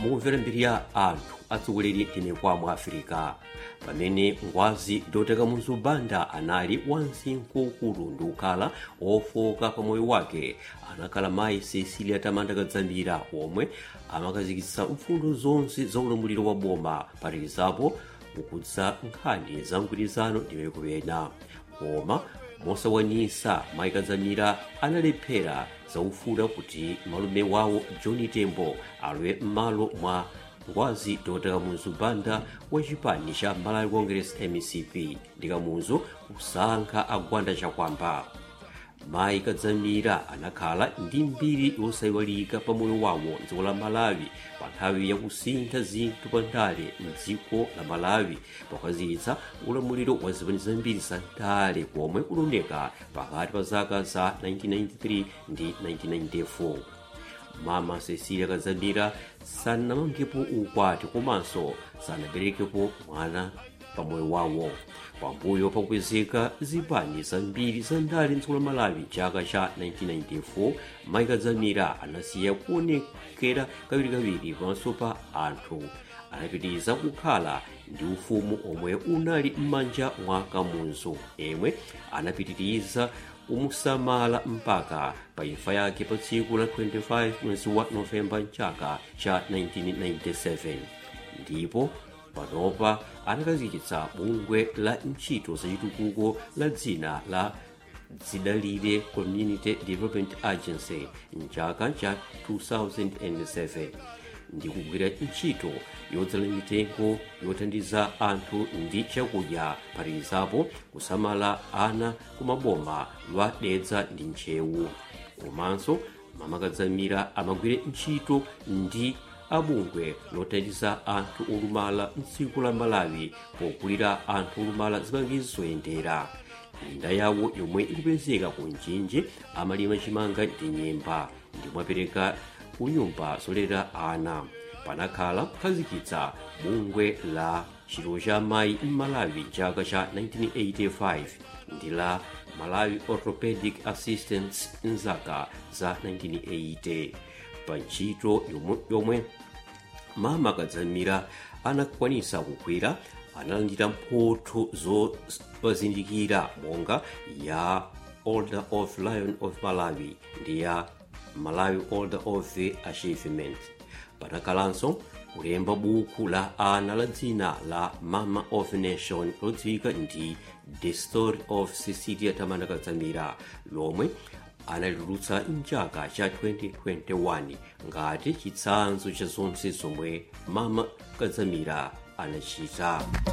mukumvera mbiri ya anthu atsogoleri timekwa mu afirika pamene ngwazi doteka muzubanda anali wansinkhu ukulu ndi ukhala ofoka pa moyo wake anakhala mayi cecilia tamanda kadzamira omwe amakazikitsa mfundo zonse za ulamuliro wa boma phatikizapo kukudza nkhani za mgwirizano ndi mayiko ena koma mosakwanisa mayi kadzamira analephera zaufuna kuti malume wawo john tembo alowe m'malo mwa ngwazi doteka muzubanda wa chipani cha malawi congress mcp ndi kamuzu kusankha agwanda chakwamba mayi kadzamira anakhala ndi mbiri yosayiwalika pa moyo wawo mdziko la malawi pa nthawi yakusintha zinthu pa ndale mdziko la malawi pokhazikitsa ulamuliro wa zipani zambiri za ndale komwe kunaoneka pakati pa zaka za 1993 ndi 1994 mama cecilia kadzamira sanamangepo ukwati komanso sanaberekepo mwana pa moyo wawo pambuyo pakukwezeka zipani zambiri za ndale mdziko la malawi chaka cha 1994 mayi kadzamira anasiya kuonekera kawirikawiri pamaso pa anthu anapitiriza kukhala ndi ufumu omwe unali m'manja mwa kamuzu emwe anapitiriza kumusamala mpaka pa imfa yake pa tsiku la 25 mwezi wa novemba mchaka cha 1997 ndipo panopa anakhazikitsa bungwe la ntchito zachitukuko la dzina la dzidalire community development agency mchaka cha 2007 ndi kugwira ntchito yodzala mitengo yothandiza anthu ndi chakudya phatikizapo kusamala ana kumaboma lwa dedza ndi ntchewu komanso mama kadzamira amagwira ntchito ndi abungwe lothandiza anthu olumala mdziko la malawi pokulira anthu olumala zipangizo zoyendera minda yawo yomwe ikupezeka ku mchinji amalima chimanga ndi nyemba ndipo apereka ku nyumba zolera ana panakhala kukhazikitsa bungwe la chilo cha mayi m'malawi chaka cha 1985 ndi la malawi orthopedic assistance mzaka za 1980 pa ntchito yomwe mama kadzamira anakwanisa kugwira analandira mphotho zopazindikira monga ya order of lion of malawi ndi ya malawi order of the achievement panakhalanso kulemba buku la ana la dzina la mama of nation lodziwika ndi the story of cecilia tamanda kadzamira lomwe analitulutsa mchaka cha 2021 ngati chitsanzo cha zonse zomwe mama kadzamira anachita